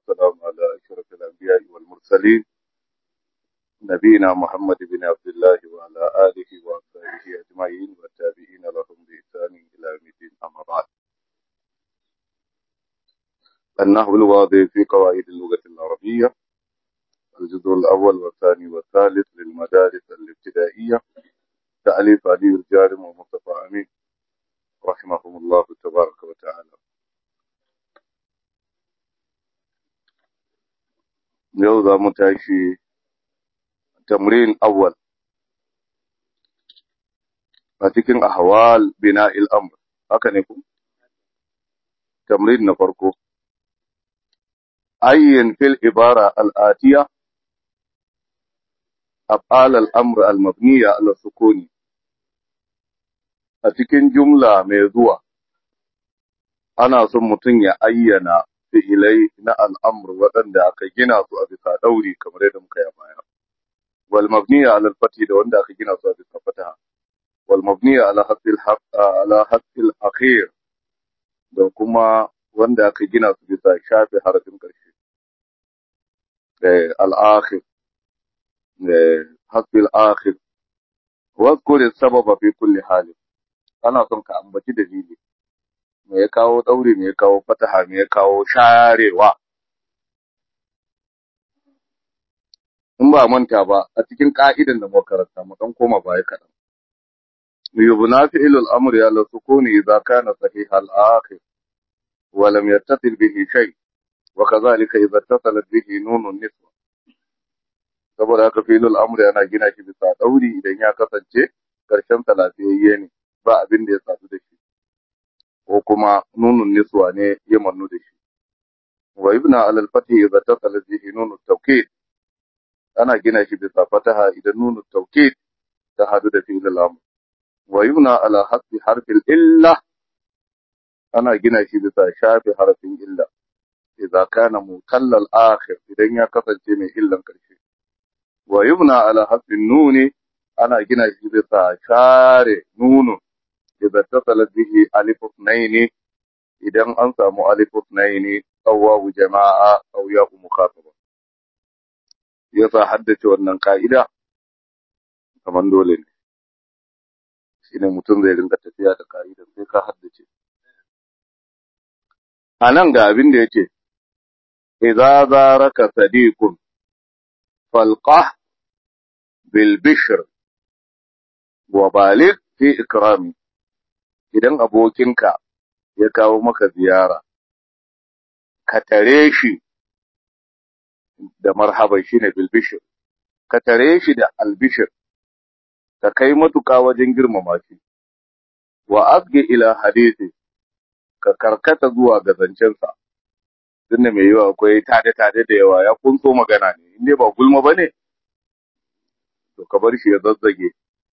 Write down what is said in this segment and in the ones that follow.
والسلام على أشرف الأنبياء والمرسلين نبينا محمد بن عبد الله وعلى آله وأصحابه أجمعين والتابعين لهم بإحسان إلى يوم الدين أما بعد النحو الواضح في قواعد اللغة العربية الجزء الأول والثاني والثالث للمدارس الابتدائية تأليف علي الجارم ومصطفى أمين رحمهم الله تبارك وتعالى yau za mu tashi tamrin awwal a cikin ahwal bina amr haka ne ku tamrin na farko ayyin fil ibara al'atiya af'al al'amr al-mabniya ala sukuni a cikin jumla mai zuwa ana son mutum ya ayyana fi'ilai na al'amur waɗanda aka gina su a bisa ɗauri kamar yadda muka yi baya. Wal mabniya ala fati da wanda aka gina su a bisa fataha. Wal mabniya ala hasil akhir da kuma wanda aka gina su bisa shafe harafin ƙarshe. Al'akhir, hasil akhir. Wasu sababa fi kulli hali. Ana son ka ambaci dalili. me ya kawo ɗauri, me ya kawo fataha, me ya kawo sharewa. In ba manta ba, a cikin ƙa'idan da makaranta, mu ɗan koma baya kaɗan. Yubna fi'ilul amri ala sukuni idza kana sahih al-akhir wa lam yattasil bihi shay wa kadhalika idza ittasalat bihi nunun niswa saboda haka fi'ilul amri ana gina shi bisa ɗauri idan ya kasance karshen sa lafiyayye ne ba abin da ya sadu da shi ko kuma nunun niswa ne ya mannu da shi. Wa ibna alal fati idza tasala bihi nunut tawkid ana gina shi bisa fataha idan nunut tawkid ta hadu da fi'il al-amr. Wa ibna ala hasbi harfil illa ana gina shi bisa shafi harfin illa idza kana mutallal akhir idan ya kasance mai illan karshe. Wa ibna ala hasbi nuni ana gina shi bisa share nunun إذا اتصلت به ألف اثنين إذا أنسى ألف اثنين أو واو جماعة أو ياء مخاطبة يسا حدث wannan ka'ida kaman dole ne shine mutum zai rinka tafiya da ka'ida sai ka haddace anan ga abin da yake idza zaraka sadiqun falqah bil bishr wa balik fi ikrami idan abokinka ya kawo maka ziyara, ka tare shi da marhaban shi ne bilbishir, ka tare shi da albishir, ka kai matuƙa wajen girmama shi, wa asge ila hadisi, ka karkata zuwa ga zancensa, tun da mai yawa akwai tade-tade da yawa ya kunso magana ne, inda ba gulma ba ne, to ka bar shi ya zazzage.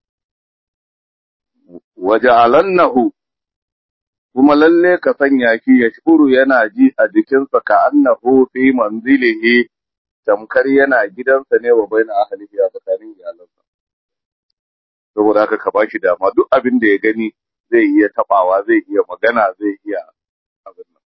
waja'alannahu kuma lalle ka sanya shi ya shuru yana ji a jikinsa ka annahu fi manzilihi tamkar yana gidansa ne wa baina ahlihi a tsakanin iyalansa saboda haka ka bashi dama duk abin da ya gani zai iya tabawa zai iya magana zai iya abin nan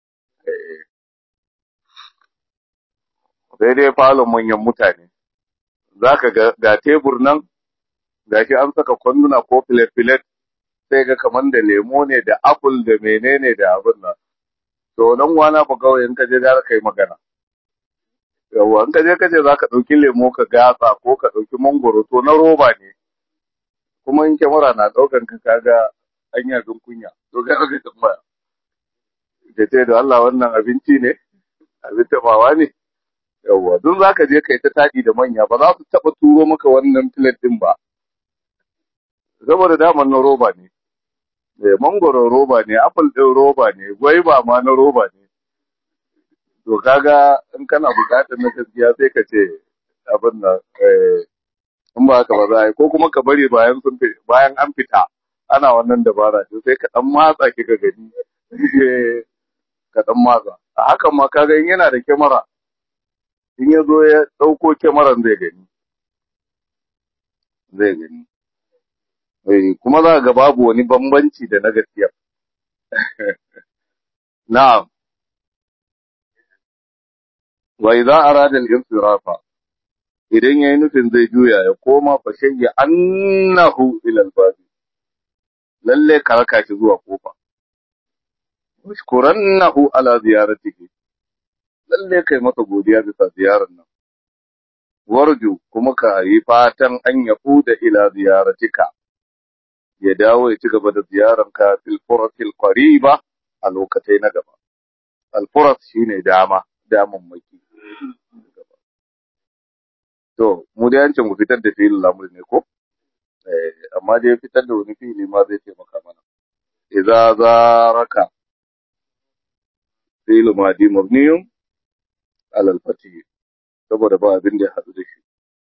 sai dai falon manyan mutane zaka ga ga tebur nan gashi an saka kwanduna ko filet-filet sai ga kaman da lemo ne da apple da menene da abin nan to nan wana fa kawai in ka je za ka yi magana yawa in ka je ka ce za ka ɗauki lemo ka gasa ko ka ɗauki mangoro to na roba ne kuma in kyamara na ɗaukan ka kaga an yi abin kunya to ga ka tambaya ka ce da Allah wannan abinci ne abin tabawa ne yawa dun za ka je ka yi ta taɗi da manya ba za su taɓa turo maka wannan filet ɗin ba saboda daman na roba ne eh mangoro roba ne apple din roba ne gwaiba ma na roba ne to kaga in kana bukatar na gaskiya sai ka ce abin nan eh in ba haka ba za a yi ko kuma ka bari bayan sun bayan an fita ana wannan dabara to sai ka dan matsa ki ka gani ka dan matsa a hakan ma kaga in yana da kyamara in ya zo ya dauko kyamaran zai gani zai gani kuma za ga babu wani bambanci da na gaskiya. Na'am. wa idza arada al-insirafa idan yayi nufin zai juya ya koma fa shayya annahu ila al-bab lalle karaka shi zuwa kofa washkurannahu ala ziyaratihi lalle kai masa godiya bisa ziyarar nan warju kuma ka yi fatan an ya da ila ziyaratika ya dawo ya ci gaba da ziyaranka fil furatil qariba a lokacin na gaba al furat shine dama daman maki to mu da yancin mu fitar da fi'il lamur ne ko eh amma dai fitar da wani fi'ili ma zai taimaka mana idza zaraka fi'il madi mabniyun ala al-fatih saboda ba abin da ya haɗu da shi.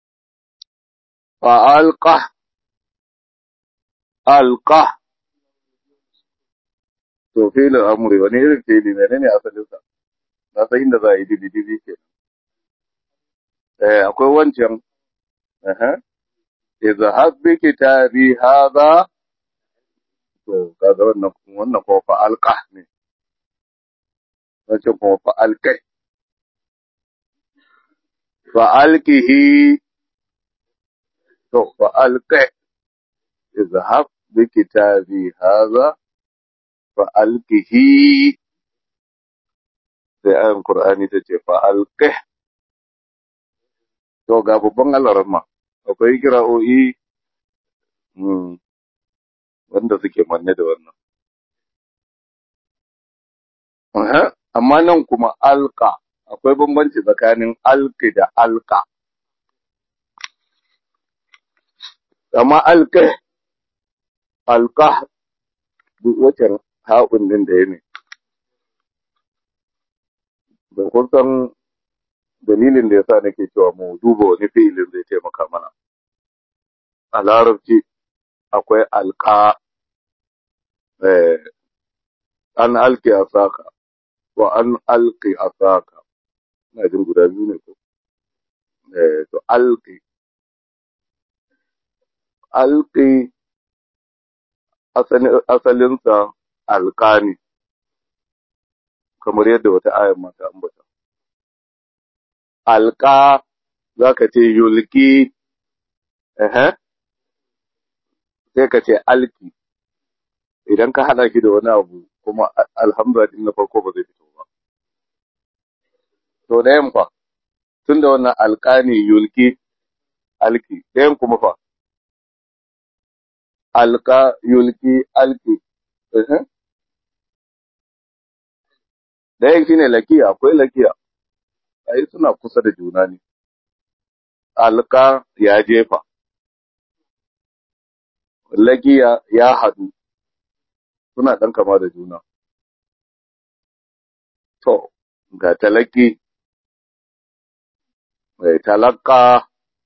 Fa alƙa, alƙa, to filin amuri wani irin fili ne ne asalinsa, na san inda za a yi dibi-dibi ke. Eh, akwai wancan, Iza habbi kitabi haza, to, kaga wannan wannan kuma fa alƙa ne, wancan kuma fa alƙai. فألقه فألقه اذهب بكتابي هذا فألقه sai ayan Qur'ani ta ce fa alqih to ga babban alarma akwai kira'o'i wanda suke manne da wannan amma nan kuma alqa akwai bambanci tsakanin alki da alka. Amma alka, alka duk wacan haƙun din da ya ne. Da kusan dalilin da ya sa nake cewa mu duba wani fi'ilin zai taimaka mana. A larabci akwai alka, an alki a saka, wa an alki a saka. ina jin guda biyu ne ko eh to alqi alqi asalin asalinsa alqani kamar yadda wata ayar mata ambata alqa zaka ce yulki eh sai ka ce alki idan ka hada shi da wani abu kuma alhamdulillah na farko ba zai fito ba to ɗayan fa tun da wannan alƙani yulki alki ɗayan kuma fa alƙa yulki alki ɗayan shine lakiya akwai lakiya ai suna kusa da juna ne alƙa ya jefa lakiya ya haɗu suna ɗan kama da juna to ga talaki mai talaka.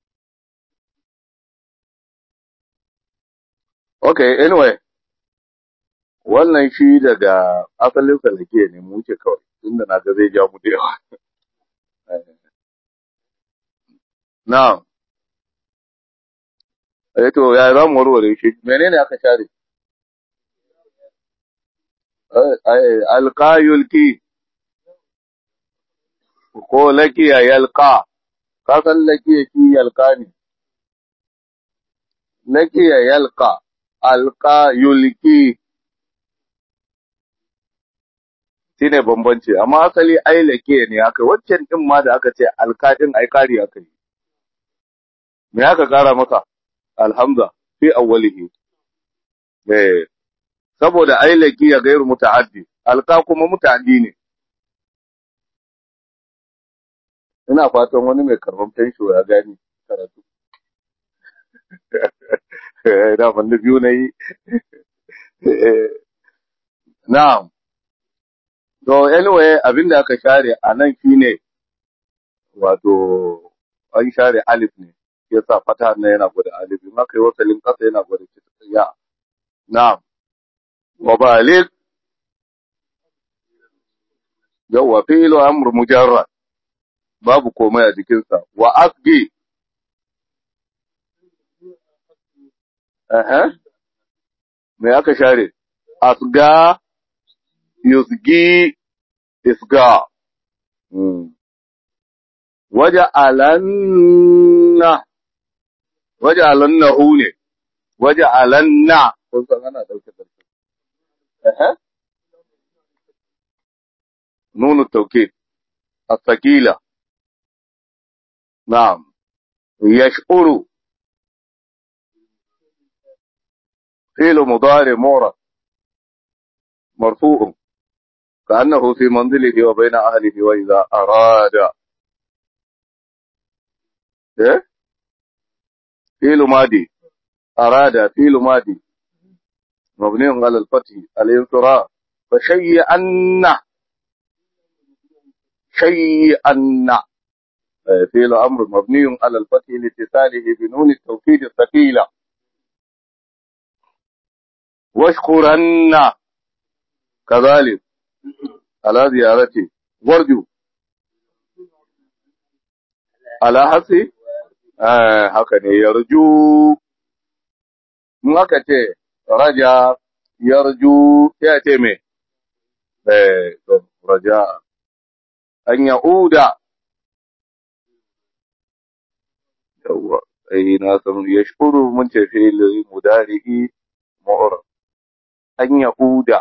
Okay, anyway, wannan shi daga asalin salake ne mu wuce kawai, tunda na ga zai ja mu da yawa. Na, eh to ya za mu warware shi, menene aka share? Alƙayulki, ko lakiya yalka. ka san lakiya shi yalka ne, lakiya yalka, alka yulki, shi ne bambanci, amma asali ai lakiya ne aka waccan ɗin ma da aka ce alka ɗin ai ƙari aka yi. Me aka ƙara maka? Alhamza, fi awwalihi. Eh, saboda ai lakiya gairu muta'addi, alka kuma muta'addi ne. ina fatan wani mai karban fensho ya gani karatu. Da da biyu na yi. Na'am. To, anyway, abin da aka share a nan shi ne, wato, an share alif ne, ya sa fata na yana gwada alif, in aka yi wasalin ƙasa yana gwada ya. Na'am. Wa balik, yawwa fi'il amr mujarrad babu komai a jikinsa wa asgi eh me aka share asga yusgi isga waja'alanna waja'alannahu ne waja'alanna kun san ana dauke da eh نون التوكيد الثقيلة نعم يشعر فعل مضارع معرض مرفوع كأنه في منزله وبين أهله وإذا أراد إيه؟ فعل ماضي أراد فعل ماضي مبني على الفتح الانصراف فشيئن شيئن فعل أمر مبني على الفتح لاتصاله بنون التوكيد الثقيلة واشكرن كذلك على زيارتي ورجو على حسي آه haka ne yarju in aka ce raja yarju ya ce me eh raja an ya'uda yawwa ai na san yashkuru mun ce fi'il mudari'i mu'rab an ya'uda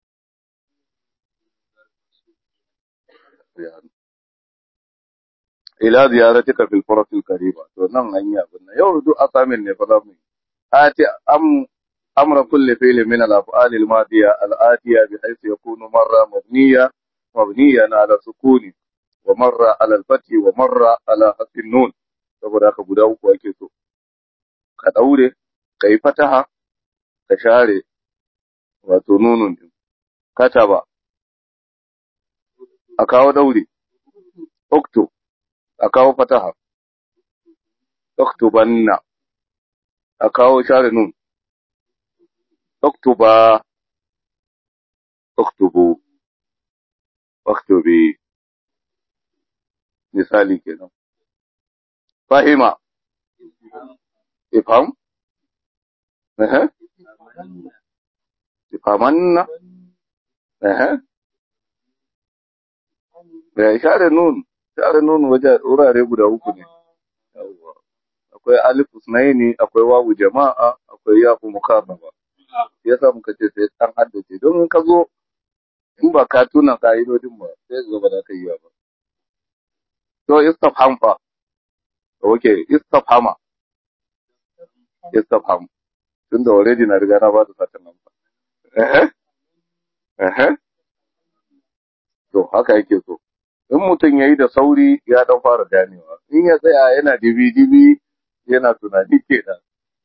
ila ziyaratika fil furat al qariba to nan an yi abin nan yau duk asamin ne fa zamu ati am amra kulli fi'l min al af'al al madiya al atiya bi haythu yakunu marra mabniya mabniyan ala sukuni wa marra ala al fathi wa marra ala hasbi nun saboda haka guda uku ake so ka daure kai fataha ka share wato nunun din kataba a kawo daure okto a kawo fataha oktobanna a kawo share nun oktoba oktobo oktobi misali kenan fahima ifham eh ifamanna eh ya share nun share nun waje wurare guda uku ne yawwa akwai alif usnaini akwai wawu jama'a akwai yafu mukarraba yasa muka ce sai an haddace don in ka zo in ba ka tuna ka'idodin ba sai zo ba za ka yi ba to istafham fa okay istafhama istafham tunda already na riga na ba da satan nan ba eh eh to haka yake so in mutum ya yi da sauri ya dan fara ganewa in ya tsaya yana dibi-dibi yana tunani ke da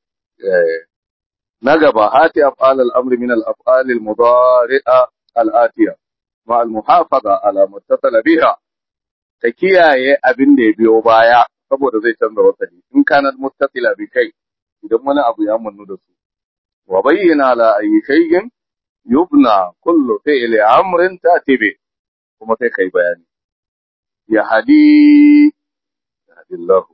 na gaba hati af'al al-amr min al-af'al al-mudari'a al-atiya ma al-muhafaza ala muttasala biha ta kiyaye abin da ya biyo baya saboda zai canza wasali in kana muttasila bi kai idan wani abu ya munnu da su wa bayyana la ayi shay'in yubna kullu fi'li amrin tatibi kuma sai kai bayani ya hadi hadillahu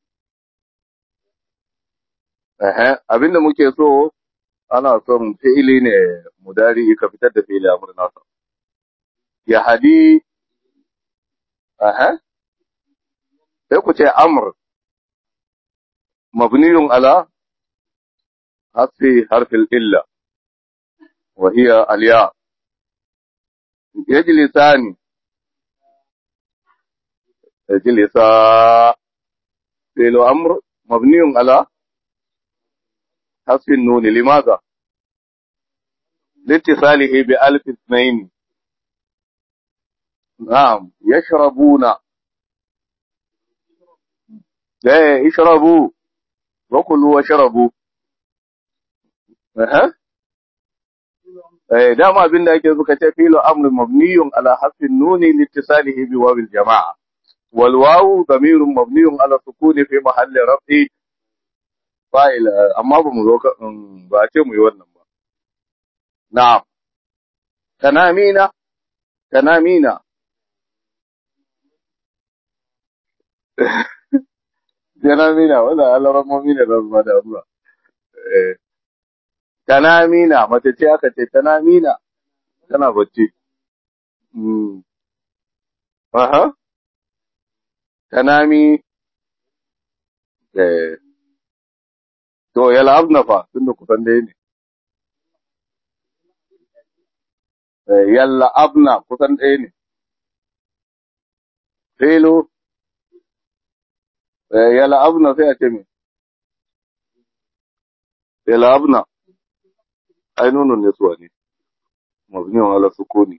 eh abinda muke so ana son fi'ili ne mudari ka fitar da fi'ili amr nasa ya hadi eh sai ku ce amr mabniyun ala hasfi harfil illa wa hiya al-ya yajlisani يجلس فعل أمر مبني على حذف النون لماذا؟ لاتصاله بألف اثنين نعم يشربون لا يشربوا وكلوا وشربوا أه. dama abin da ake suka ce filo amr mabniyun ala hasfin nuni litisalihi bi wabil jama'a والواو ضمير مبني على السكون في محل رفع فاعل amma ba mu zo ba ce mu yi wannan ba na'am tanamina tanamina tanamina wala alaramina da zuwa da zuwa eh tanamina mace ce aka ce tanamina tana bacci mm aha tanami eh to yal'abna fa tunda kusan dai ne eh yal'abna kusan ɗaya ne filu eh yal'abna sai a ce me yal'abna ai nunun ne suwa ne mabniyan ala sukuni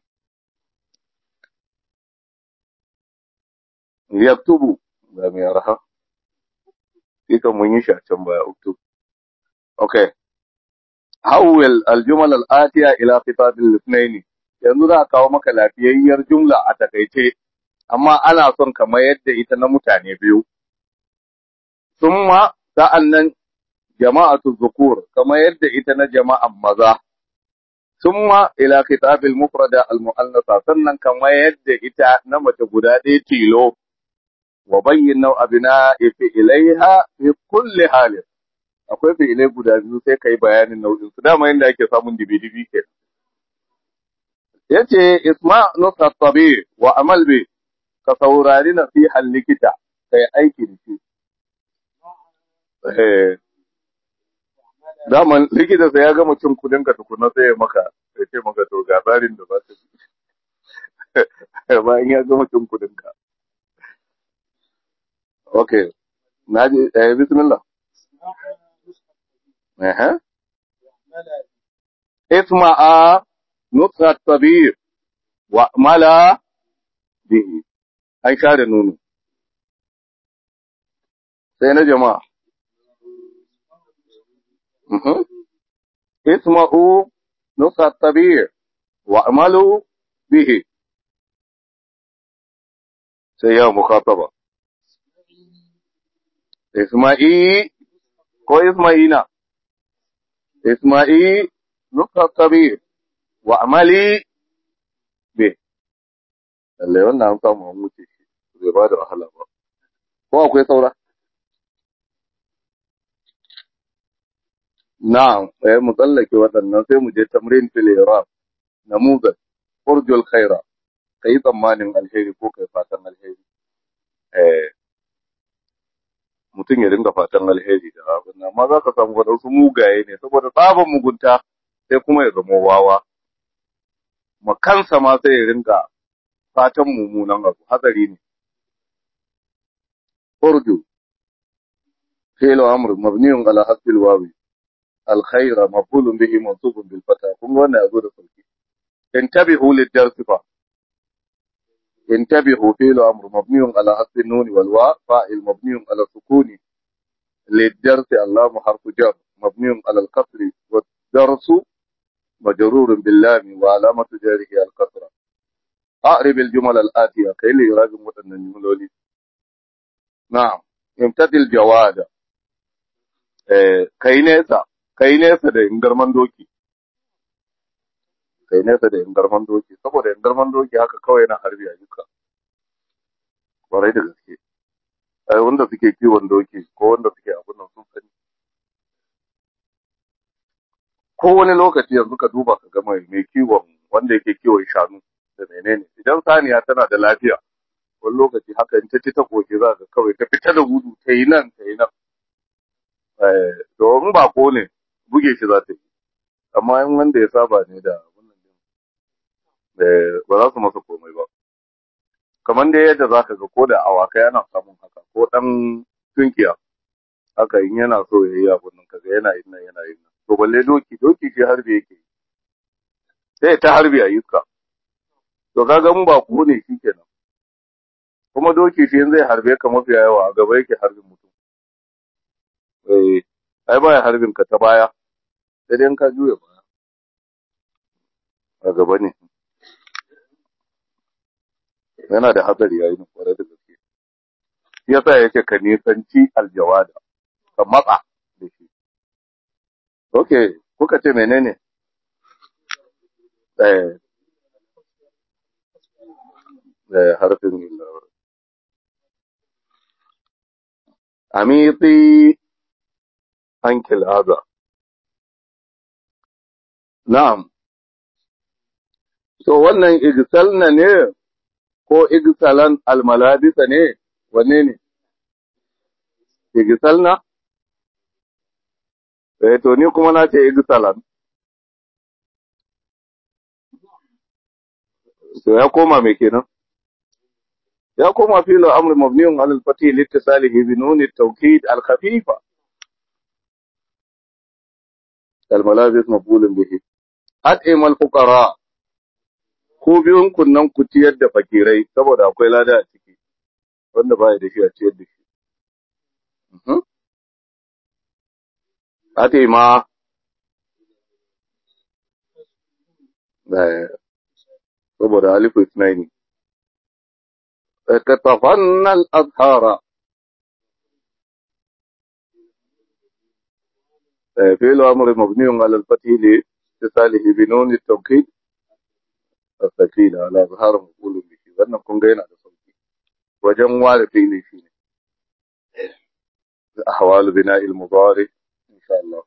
yaktubu ga mai arha ita mun yi shi a can baya uktub okay hawwal aljumal al-atiya ila khitab al-ithnayn yanzu za a kawo maka lafiyayyar jumla a takaice amma ana son ka mayar da ita na mutane biyu summa sa'annan jama'atu zukur kamar yadda ita na jama'an maza summa ila khitab al-mufrada al-mu'annasa sannan kamar yadda ita na mace guda ɗaya tilo wa bayyin nau abina fi ilaiha fi kulli halin akwai fi'ilai guda biyu sai kai bayanin nau'in su dama yanda ake samun dibi-dibi ke yace isma nusa tabi wa amal bi ka saurari nasihan likita kai aiki da shi eh daman likita sai ya gama cin kudin ka tukuna sai ya maka ya ce maka to ga tsarin da za ka bi bayan ya gama cin kudin ka okay naji eh bismillah eh اسمع نطق الطبيب واعمل به an share nono sai na jama'a اسمعوا نطق الطبيب واعملوا به sai ya mukhataba isma'i ko isma'ina isma'i nukta kabir wa amali be lalle wannan an samu an wuce shi bai ba da wahala ba ko akwai saura na'am eh mu tsallake waɗannan sai mu je tamrin fil iraq namuzat urjul khaira kai tsammanin alheri ko kai fatan alheri eh mutum ya dinga fatan alheri da abin nan amma za ka samu waɗansu mugaye ne saboda tsaban mugunta sai kuma ya zama wawa makansa ma sai ya ringa fatan mummunan abu hatsari ne urdu fi'lu amr mabniun ala hasbil wawi الخير مفعول به منصوب بالفتح kun ga wannan yazo da sauki intabihu lid-dars fa انتبهوا فعل أمر مبني على حذف النون والواء فاعل مبني على السكون للدرس اللام حرف جر مبني على الكسر والدرس مجرور باللام وعلامة جاره الكسرة أعرب الجمل الآتية كي لي راجع متن الجملولي نعم امتد الجواد kai nesa kai nesa da ingarman doki kai nesa da ingarman doki saboda ingarman doki haka kawai yana harbi a duka kwarai da gaske ai wanda suke kiwon doki ko wanda suke abin nan sun sani ko wani lokaci yanzu ka duba ka ga mai mai kiwon wanda yake kiwon shanu da menene idan saniya tana da lafiya wani lokaci haka in ta ci ta koke za ka kawai ta fita da gudu ta yi nan ta yi nan domin ba ko ne buge shi za ta yi amma in wanda ya saba ne da wannan din ba za su masa komai ba kamar dai yadda za ka ga ko da awakai ana samun haka ko dan tunkiya haka in yana so ya yi abun nan kaga yana yin nan yana yin nan to balle doki doki shi harbi yake yi sai ta harbi a iska to kaga mun ba ko ne shi kenan kuma doki shi zai harbe ka mafi yawa a gaba yake harbin mutum eh ai baya harbin ka ta baya sai dai ka juya baya a gaba ne yana da hatsari yayi ne kwarai da gaske shi yasa yake ka nisanci aljawada ka matsa da shi okay kuka ce menene eh eh harfin amiti ankil haza na'am to wannan igsalna ne ko igsalan almalabisa ne wanne ne igisalna eh to ni kuma na ce igisalan to ya koma me kenan ya koma filo amr mabniun ala al-fatih liittisalihi bi nun at-tawkid al-khafifa al-malabis maqbulun bihi at'im al-fuqara ko biyun kunnan ku ciyar da fakirai saboda akwai lada a ciki wanda baya da shi a ciyar da shi at'ima saboda alifu isnaini كتفن الأظهار فعل أمر مبني على الفتح لاتصاله بنون التوكيد الثقيل على ظهر مقول به wannan kun ga yana da sauki wajen ware fili shi ne ahwal bina al mudari insha Allah